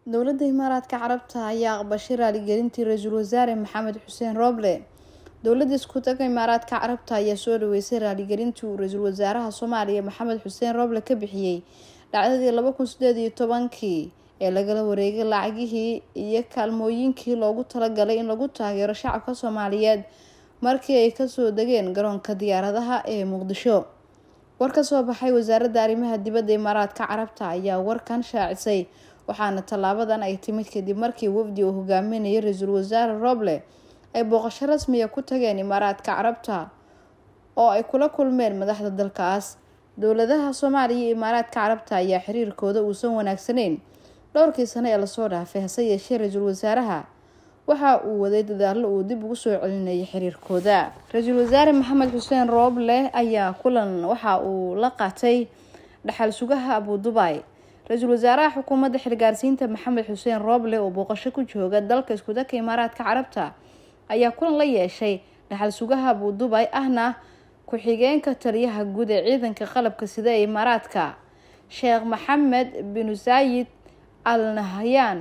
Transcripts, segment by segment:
dowladda imaaraadka carabta ayaa aqbashay raaligelintii ra-iisul wasaare maxamed xuseen rooble dowladda isku taga imaaraadka carabta ayaa soo dhaweysay raaligelintii uu ra-iisul wasaaraha soomaaliya maxamed xuseen rooble ka bixiyey dhacdadii laba kun sideed iyo tobankii ee lagala wareegay lacagihii iyo kaalmooyinkii loogu talagalay in lagu taageero shacabka soomaaliyeed markii ay kasoo degeen garoonka diyaaradaha ee muqdisho war ka soo baxay wasaaradda arrimaha dibadda imaaraadka carabta ayaa warkan shaacisay waxaana tallaabadan ay timid kadib markii wafdi uu hogaaminayay ra-iisul wasaare rooble ay booqasho rasmiya ku tageen imaaraadka carabta oo ay kula kulmeen madaxda dalkaas dowladaha soomaaliya iyo imaaraadka carabta ayaa xiriirkooda uusan wanaagsaneyn dhowrkii sano ee lasoo dhaafay hase yeeshee ra-iisul wasaaraha waxa uu waday dadaallo uu dib ugu soo celinayay xiriirkooda ra-iisul wasaare maxamed xuseen rooble ayaa kulan waxa uu la qaatay dhaxal sugaha abu dubay ra-iisul wasaaraha xukuumadda xilgaarsiinta maxamed xuseen rooble oo booqasho ku jooga dalka iskudaka imaaraadka carabta ayaa kulan la yeeshay dhaxal sugaha abu dubay ahna ku-xigeenka taliyaha guud ee ciidanka qalabka sida ee imaaraadka sheekh maxamed binu saayid al nahyaan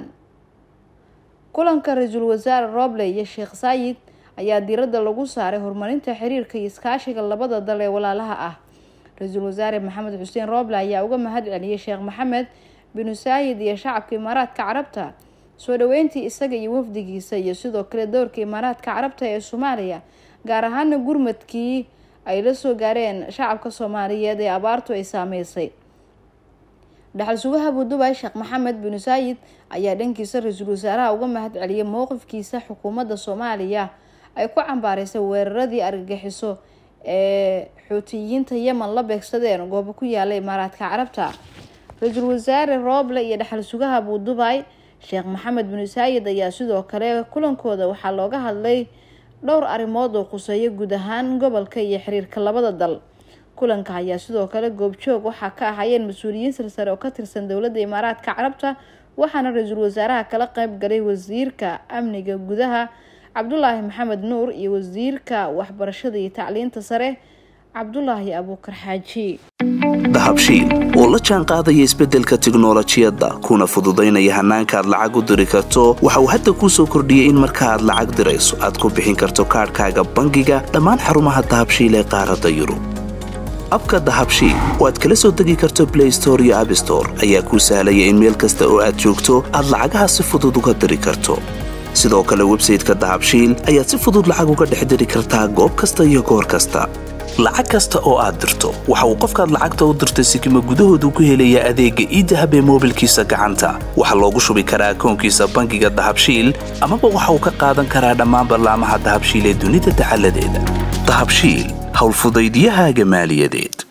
kulanka ra-iisul wasaare rooble iyo sheekh saayid ayaa diiradda lagu saaray horumarinta xiriirka iyo iskaashiga labada dal ee walaalaha ah ra-iisul wasaare maxamed xuseen rooble ayaa uga mahad celiyay sheekh maxamed binu saayid iyo shacabka imaaraadka carabta soo dhaweyntii isaga iyo wafdigiisa iyo sidoo kale dowrka imaaraadka carabta ee soomaaliya gaar ahaana gurmadkii ay la soo gaareen shacabka soomaaliyeed ee abaartu ay saameysay dhaxal sugaha abudubay sheekh maxamed binu saayid ayaa dhankiisa ra-iisul wasaaraha uga mahad celiyay mowqifkiisa xukuumadda soomaaliya ay ku cambaaraysay weeraradii argagixiso ee xuutiyiinta yemen la beegsadeen goobo ku yaala imaaraadka carabta ra-iisul wasaare rooble iyo dhaxal sugaha abudubay sheekh maxamed binu saayid ayaa sidoo kale kulankooda waxaa looga hadlay dhowr arrimood oo khuseeya guud ahaan gobolka iyo xiriirka labada dal kulanka ayaa sidoo kale goobjoog waxaa ka ahayeen mas-uuliyiin silsare oo ka tirsan dowladda imaaraadka carabta waxaana ra-iisul wasaaraha kala qeyb galay wasiirka amniga gudaha cabdulaahi maxamed nuur iyo wasiirka waxbarashada iyo tacliinta sare cabdulaahi abuukar xaaji dahabshiil oo la jaan qaadaya isbeddelka tiknolojiyadda kuna fududaynaya hannaanka aad lacag u diri karto waxa uu hadda kuu soo kordhiyey in marka aad lacag dirayso aad ku bixin karto kaadhkaaga bangiga dhammaan xarumaha dahabshiil ee qaaradda yurub abka dahabshiil oo aad kala soo degi karto blay store iyo abstore ayaa kuu sahlaya in meel kasta oo aad joogto aad lacagaha si fudud uga diri karto sidoo kale websayteka dahabshiil ayaad si fudud lacag uga dhex diri kartaa goob kasta iyo goor kasta lacag kasta oo aad dirto waxa uu qofkaad lacagta u dirtay sikima gudahoodu ku helayaa adeegga iidahab ee moobilkiisa gacanta waxaa loogu shubi karaa akoonkiisa bangiga dahabshiil amaba waxa uu ka qaadan karaa dhammaan ballaamaha dahabshiil ee dunida dacaladeeda dahabshiil howlfudaydyahaaga maaliyadeed